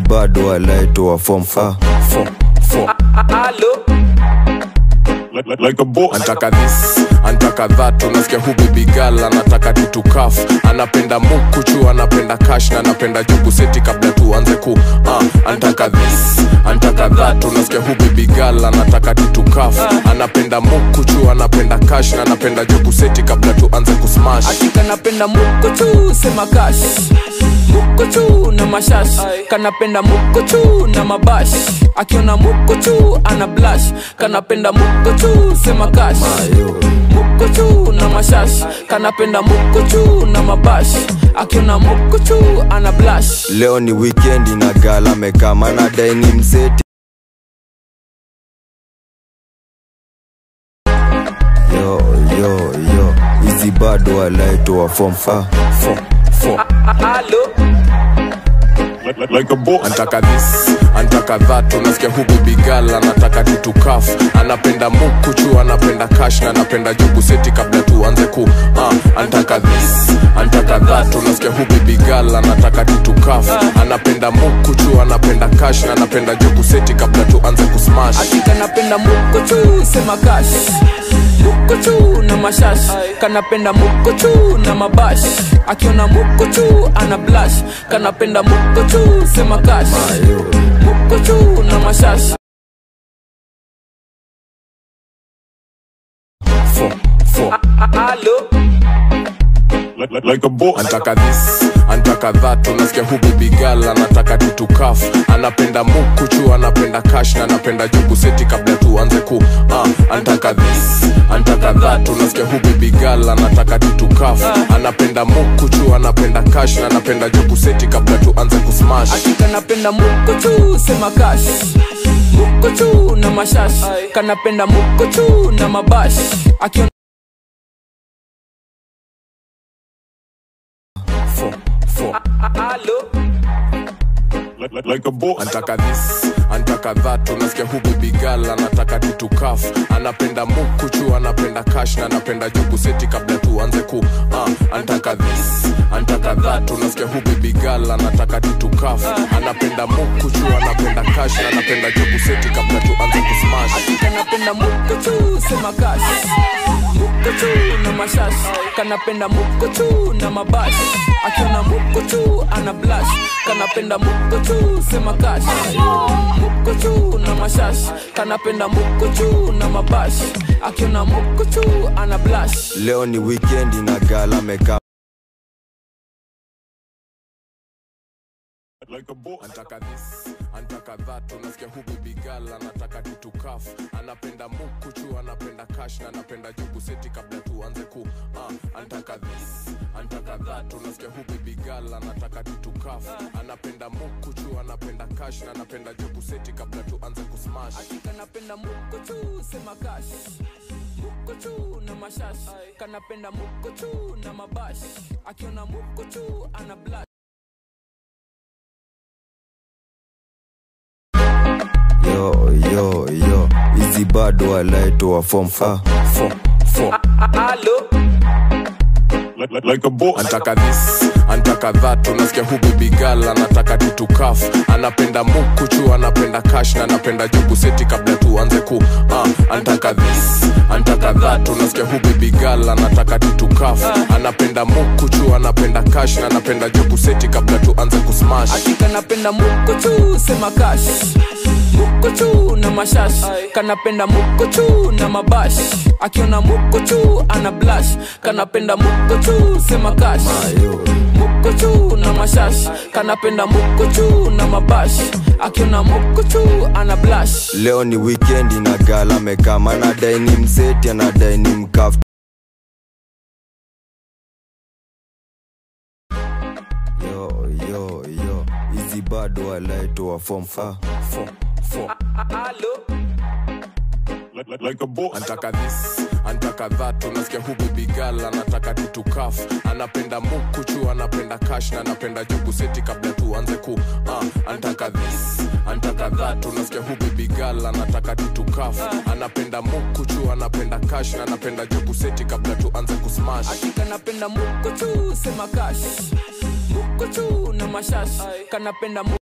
bado alaitoa form ah. like, like, like a boss. antaka this antaka that unasikia hu baby girl anataka titukaf anapenda mukuchu anapenda cash na anapenda jugu seti kabla tuanze ku uh, antaka this antaka that unasikia hu baby girl anataka titukaf anapenda mukuchu anapenda cash na anapenda jugu seti kabla tuanze kusmash Hakika napenda mukuchu sema kash mukuchu na mashash kanapenda mukuchu na mabash akiona mukuchu ana blash kanapenda mukuchu sema kash mukuchu na mashash kanapenda mukuchu na mabash akiona mukuchu ana blash leo ni wikendi na gala mekama na daini mseti yo yo yo hizi bado alaitoa form ah. Like, like, like a boss. antaka this antaka that unasikia hu baby girl anataka titukaf anapenda mukuchu anapenda cash na anapenda jugu seti kabla tuanze ku uh, antaka this antaka that unasikia hu baby girl anataka titukaf anapenda mukuchu anapenda cash na anapenda jugu seti kabla tuanze kusmash Hakika napenda mukuchu sema kash mukuchu na mashash kanapenda mukuchu na mabash akiona mukuchu ana blash kanapenda mukuchu sema kash mukuchu na mashash Like, like, like a boss. antaka this antaka that unasikia hu baby girl anataka titukaf anapenda mukuchu anapenda cash na anapenda jugu seti kabla tuanze ku uh, antaka this antaka that unasikia hu baby girl anataka titukaf anapenda mukuchu anapenda cash na anapenda jugu seti kabla tuanze kusmash Hakika napenda mukuchu sema kash mukuchu na mashash kanapenda mukuchu na mabash akiona Like, like, like a boss. antaka this antaka that unasikia hu baby girl anataka titukaf anapenda mukuchu anapenda cash na anapenda jugu seti kabla tuanze ku uh, antaka this antaka that unasikia hu baby girl anataka titukaf anapenda mukuchu anapenda cash na anapenda jugu seti kabla tuanze kusmash Hakika napenda mukuchu sema kash mukuchu na mashash kanapenda mukuchu na mabash akiona mukuchu ana blash kanapenda mukuchu sema kash mukuchu na mashash kanapenda mukuchu na mabash akiona mukuchu ana blash leo ni wikendi na gala mekama Like a boss. antaka this antaka that unasikia hu baby girl anataka titukaf anapenda mukuchu anapenda cash na anapenda jugu seti kabla tuanze ku uh, antaka this antaka that unasikia hu baby girl anataka titukaf anapenda mukuchu anapenda cash na anapenda jugu seti kabla tuanze kusmash Hakika napenda mukuchu sema kash mukuchu na mashash kanapenda mukuchu na mabash akiona mukuchu ana blash yo yo yo hizi bado alaitoa form ah. Like, like, like a boss. antaka this antaka that unasikia hu baby girl anataka titukaf anapenda mukuchu anapenda cash na anapenda jugu seti kabla tuanze ku uh, antaka this antaka that unasikia hu baby girl anataka titukaf anapenda mukuchu anapenda cash na anapenda jugu seti kabla tuanze kusmash Hakika napenda mukuchu sema kash mukuchu na mashash kanapenda mukuchu na mabash akiona mukuchu ana blash kanapenda mukuchu sema kash mukuchu na mashash kanapenda mukuchu na mabash akiona mukuchu ana blash leo ni wikendi na gala mekama na daini mseti ana daini mkaf yo yo yo hizi bado alaitoa form ah. Like, like, like a boss. antaka this antaka that unasikia hu baby girl anataka titukaf anapenda mukuchu anapenda cash na anapenda jugu seti kabla tuanze ku uh, antaka this antaka that unasikia hu baby girl anataka titukaf anapenda mukuchu anapenda cash na anapenda jugu seti kabla tuanze kusmash Hakika napenda mukuchu sema kash mukuchu na mashash kanapenda mu